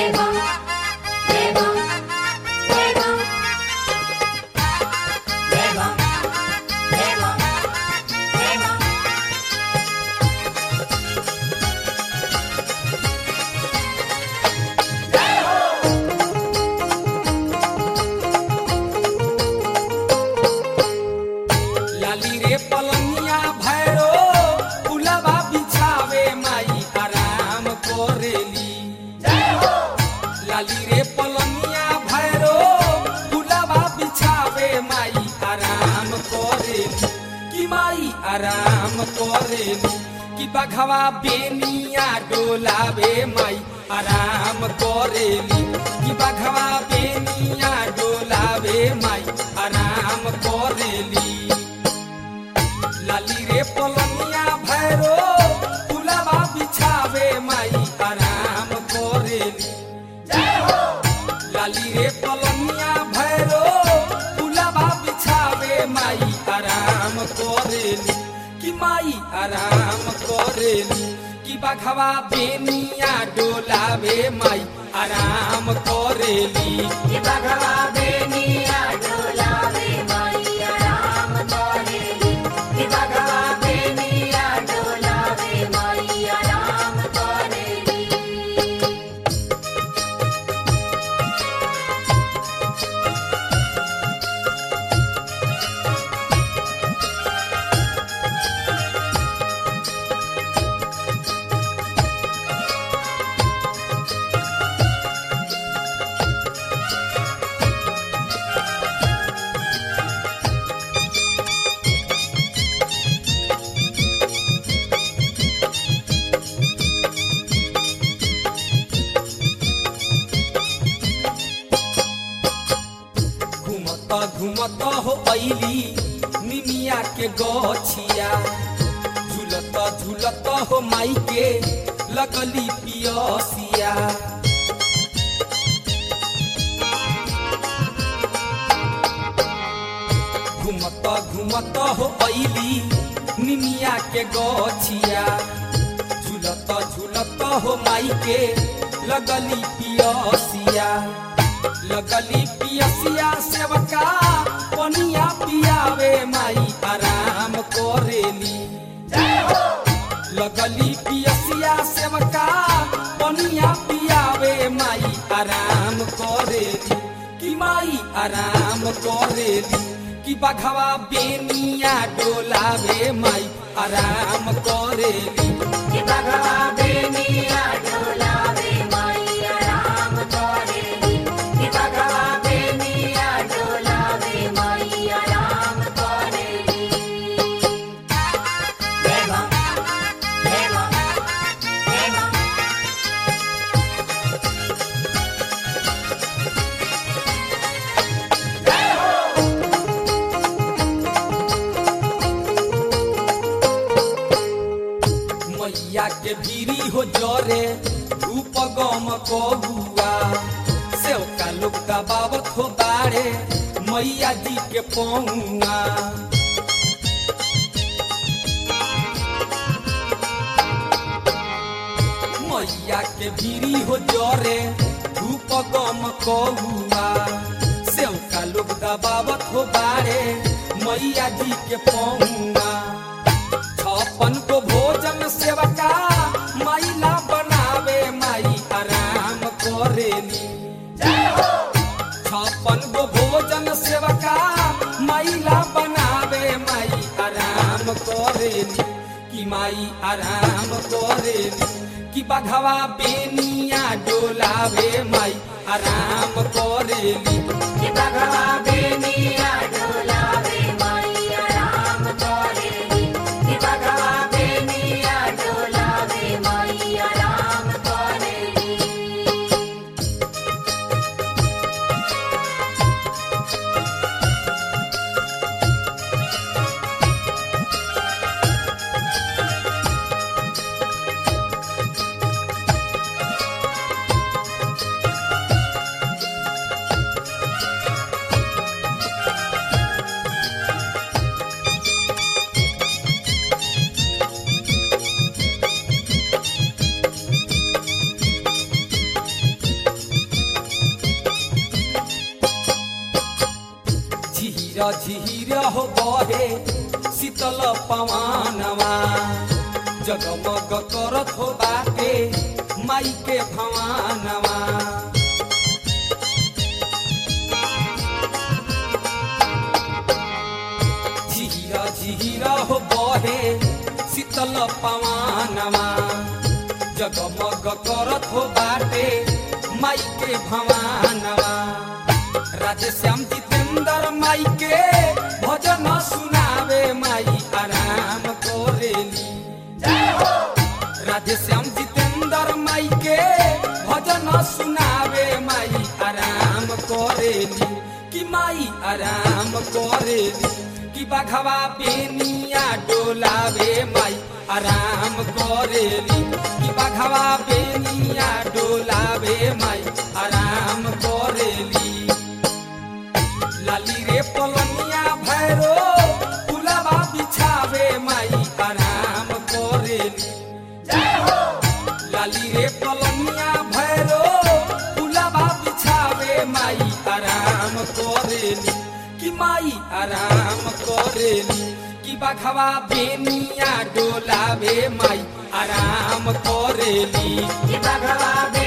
Deva, Deva, Deva, Deva, Deva, Deva. लाली रे पलनिया भैरो फुलवा बिछावे माई आराम करेली लाली रे पलनिया भैरो फुलवा बिछावे माई आराम करेली कि माई आराम करेली कि बघवा बेनिया डोलावे माई आराम करेली कि बघवा बेनिया डोलावे माई आराम करेली लाली रे पलनिया भैरो फुलवा बिछावे माई आराम करेली लाली रे पलनिया भैरो फुलवा बिछावे माई आराम करेली कि माई आराम करेली कि बघवा बेनिया डोलावे माई आराम करेली कि बघवा बेनिया डोलावे मैया राम करेली कि बघवा बेनिया डोलावे मैया राम करेली घुमत घुमत हो ऐली निमिया के गछिया झूलत झूलत हो माई के लगली पियसिया घुमत घुमत हो ऐली निमिया के गछिया झूलत झूलत हो माई के लगली पियसिया लगली पियसिया सेवका पनिया पियावे माई आराम करेली लगली पियसिया सेवका पनिया पियावे माई आराम करेली कि माई आराम करेली कि बघवा बेनिया डोलावे माई आराम करेली कि बघवा बेनिया डोलावे मैया राम करेली कि बघवा बेनिया डोलावे मैया राम करेली देवा देवा देवा मैया के भीरी हो जरे धूप गम कहुआ सेवका लोग दबावत हो बाड़े मैया जी के पहुआ मैया के भीरी हो जरे धूप गम कहुआ सेवका लोग दबावत हो बाड़े मैया जी के पहुआ छप्पन को भोजन सेवका मैला बनावे माई आराम करेली छप्पन को भोजन सेवका मैला बनावे माई आराम करेली कि माई आराम करेली कि बघवा बेनिया डोलावे माई आराम करेली कि बघवा बेनिया डोलावे मैया राम करेली कि बघवा बेनिया डोलावे मैया राम करेली झीर हो बहे शीतल पवनवा जगमग करत हो बाटे माई के भवानवा झीर झीर हो बहे शीतल पवनवा जगमग करत हो बाटे माई के भवानवा राधे श्याम जितेंद्र माई के भजन सुनावे माई आराम करेली राधे श्याम जितेंद्र माई के भजन सुनावे माई आराम करेली कि माई आराम करेली कि बघवा बेनिया डोलावे माई आराम करेली कि बघवा बेनिया डोलावे माई आराम करेली लाली रे पलनिया भैरो पुलवा बिछावे माई आराम करेली लाली रे पलनिया भैरो पुलवा बिछावे माई आराम करेली कि माई आराम करेली कि बघवा बेनिया डोलावे माई आराम करेली कि भगवा बे